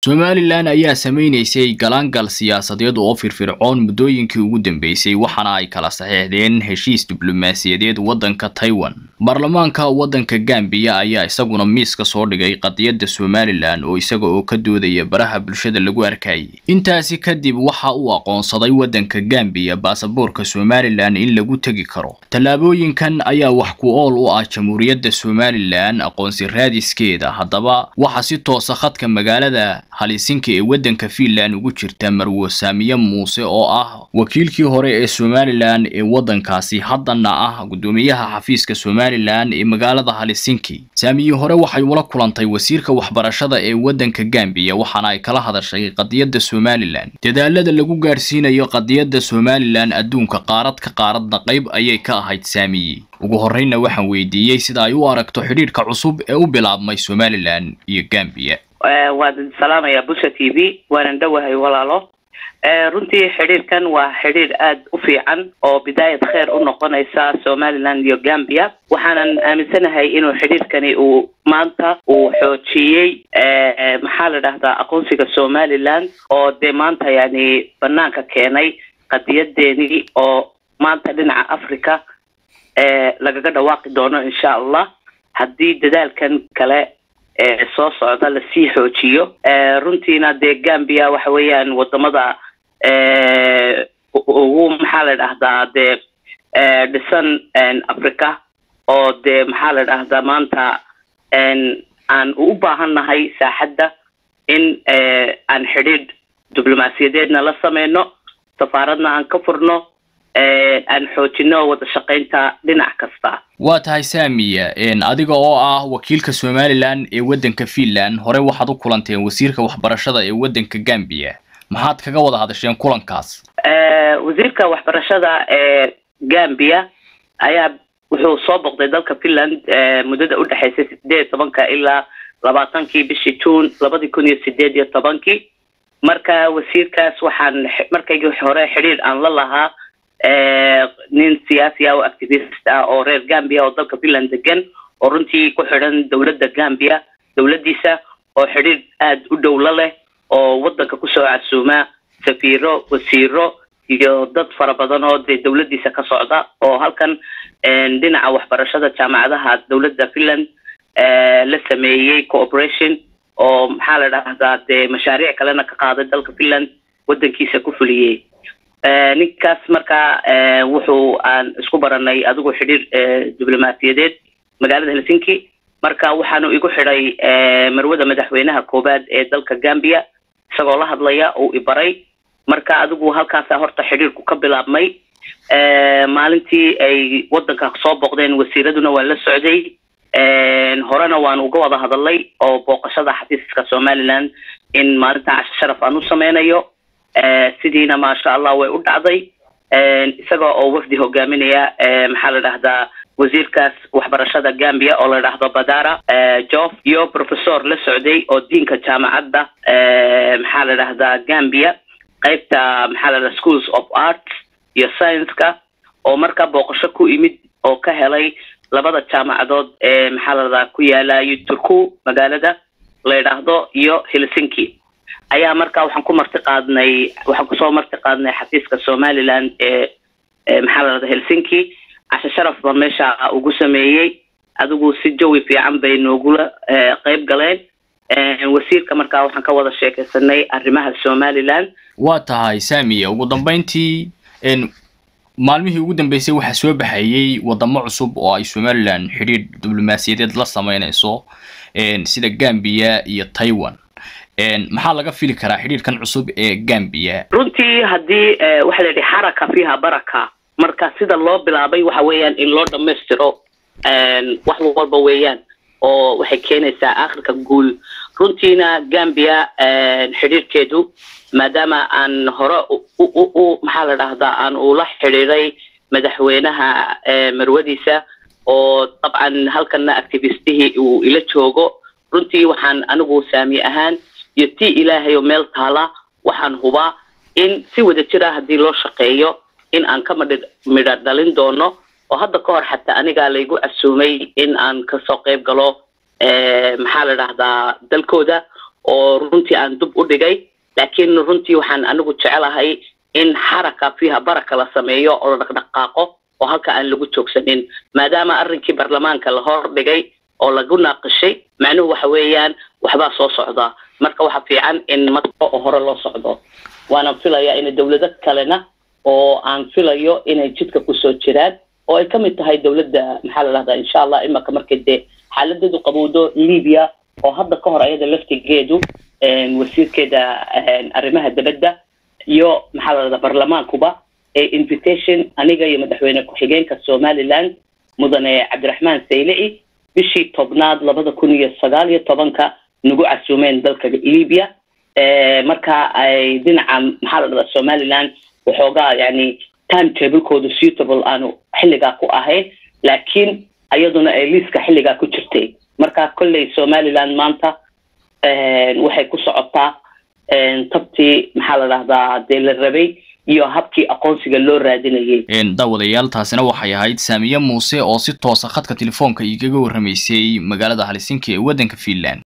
somalilan ayaa samaynaysay galaangal siyaasadeed oo firfircoon muddooyinkii ugu dambeysay waxaana ay kala saxeexdeen heshiis diblomaasiyadeed waddanka taiwan baarlamaanka waddanka gambiya ayaa isaguna miis ka soo dhigay qadiyadda somalilan oo isaga oo ka doodaya baraha bulshada lagu arkayay intaasi kadib waxa uu aqoonsaday waddanka gambiya baasaboorka somalilan in lagu tegi karo tallaabooyinkan ayaa wax ku ool u ah jamhuuriyadda somalilan aqoonsi raadiskeeda haddaba waxaa si toosa khadka magaalada halisinka ee waddanka fiinland ugu jirta marwo saamiye muuse oo ah wakiilkii hore ee somalilan ee waddankaasi haddana ah guddoomiyaha xafiiska somalilan ee magaalada halisinki saamiye hore waxay ula kulantay wasiirka waxbarashada ee waddanka gambiya waxaana ay kala hadashay qadiyadda somalilan dadaalada lagu gaadhsiinayo qadiyadda somalilan adduunka qaarad ka qaaradna qayb ayay ka ahayd saamiye ugu horreynna waxaan weydiiyey sida ay u aragto xidhiidhka cusub ee u bilaabmay somalilan iyo gambiya waan salaamayaa busha t v waanan dhowahay walaalo runtii xidhiirkan waa xidhiir aada u fiican oo bidaayad kheer u noqonaysa somaliland iyo gambia waxaanan aaminsanahay inuu xidhiirkani uu maanta uu xoojiyey maxaa la dhahdaa aqoonsiga somaliland oo dee maanta yani banaanka keenay qadiyadeeni oo maanta dhinaca africa lagaga dhawaaqi doono insha allah haddii dadaalkan kale soo socda lasii xoojiyo runtiina dee gambia waxa weeyaan wadamada ugu maxaa la dhahdaa dee dhisan africa oo dee maxaa la dhahdaa maanta aan u baahannahay saaxadda in aan xidhiidh diblomaasiyadeedna la sameyno safaaradna aan ka furno aan xoojino wada shaqaynta dhinac kasta waa tahay saamiya adiga oo ah wakiilka somalilan ee waddanka fiinland hore waxaad u kulanteen wasiirka waxbarashada ee waddanka gambiya maxaad kaga wada hadasheen kulankaas wasiirka waxbarashada ee gambia ayaa wuxuu soo boqday dalka finland muddada udhexaysay sideed iyo tobanka ilaa labaatankii bishii june labadii kun iyo sideed iyo tobankii marka wasiirkaas waxaan markaygii hore xidhiir aan la lahaa nin siyaasi ah oo activist ah oo reer gambia oo dalka finland degan oo runtii ku xidhan dowladda gambia dowladdiisa oo xidhiir aada u dhowlo leh oo waddanka kusoo casuuma safiiro wasiiro iyo dad fara badan oo dee dowladdiisa ka socda oo halkan dhinaca waxbarashada jaamacadaha dowladda finland la sameeyey cooperation oo maxaa la dhahdaa dee mashaariic kalena ka qaaday dalka finland waddankiisa ku fuliyey ninkaas marka wuxuu aan isku baranay adigu xidhiir diblomaasiyadeed magaalada helsinki marka waxaanu igu xidhay marwada madaxweynaha koowaad ee dalka gambia isagoo la hadlaya uu ibaray marka adigu halkaasa horta xidhiirku ka bilaabmay maalintii ay waddanka soo booqdeen wasiiraduna waan la socday horena waan uga wada hadalay oo booqashada xafiiska somaliland in maalintan casho sharaf aan u sameynayo sidiina maasha allah way u dhacday isaga oo wafdi hogaaminaya maxaa la dhahdaa wasiirkaas waxbarashada gambia oo la dhahdo badara jof iyo professor la socday oo diinka jaamacadda maxaa la dhahdaa gambia qaybta maxaa la dhahdaa schools of arts iyo science-ka oo markaa booqasho ku imid oo ka helay labada jaamacadood ee maxaa la dhahdaa ku yaala turku magaalada la yidhaahdo iyo helsinki ayaa marka waxaan ku marti qaadnay waxaan kusoo marti qaadnay xafiiska somaliland ee maxaa la dhahda helsinki casho sharaf baa meesha ugu sameeyey adigu si jawi fiican bay noogula qeyb galeen wasiirka markaa waxaan ka wada sheekeysanay arrimaha somaliland waa tahay saamiya ugu dambeyntii maalmihii ugu dambeysay waxaa soo baxayey wadamo cusub oo ay somalilan xidhiidh diblomaasiyadeed la sameynayso sida gambia iyo taiwan maxaa laga fili karaa xidhiidhkan cusub ee gambia runtii haddii waxa la yidhi xaraka fiiha baraka marka sida loo bilaabay waxa weeyaan in loo dhamaystiro wax walba weeyaan oo waxay keenaysaa akhirka guul runtiina gambia xidhiirhkeedu maadaama aan hore u maxaa la dhahdaa aan ula xidhiiray madaxweynaha marwadiisa oo dabcan halkana activistihii uu ila joogo runtii waxaan anigu saami ahaan iyo tii ilaahay oo meel taala waxaan hubaa in si wada jira haddii loo shaqeeyo in aan ka madhi midho dhalin doono oo hadda ka hor xataa anigaa laygu casuumay in aan kasoo qayb galo maxaa la dhahdaa dalkooda oo runtii aan dub u dhigay laakiin runtii waxaan anigu jecelahay in xaraka fiiha baraka la sameeyo oo la dhaqdhaqaaqo oo halka aan lagu joogsanin maadaama arrinkii baarlamaanka la hor dhigay oo lagu naaqishay macnuhu waxa weeyaan waxbaa soo socda marka waxa fiican in marka oo hore loo socdo waana filayaa in dawlado kalena oo aan filayo inay jidka kusoo jiraan oo ay kamid tahay dawladda maxaa la dhahdaa insha allah imaka markay dee xaaladeedu qabowdo libya oo hadda ka hor ayada laftigeedu wasiirkeeda arrimaha dibadda iyo maxaa la dhahdaa baarlamaankuba ee invitation aniga iyo madaxweyne ku-xigeenka somaliland mudane cabdiraxmaan saylici bishii tobnaad labada kun iyo sagaal iyo tobanka nagu casuumeen dalka libya marka ay dhinaca maxaa la dhahdaa somaliland waxoogaa yani time tablekooda suitable aanu xilligaa ku ahayn laakiin iyaduna ay liiska xilligaa ku jirtay marka kolley somaliland maanta waxay ku socotaa tabtii maxaa la dhahdaa dee la rabay iyo habkii aqoonsiga loo raadinayay daawadayaal taasina waxay ahayd saamiye muuse oo si toosa khadka telefoonka igaga warramaysay magaalada helsinki ee waddanka finland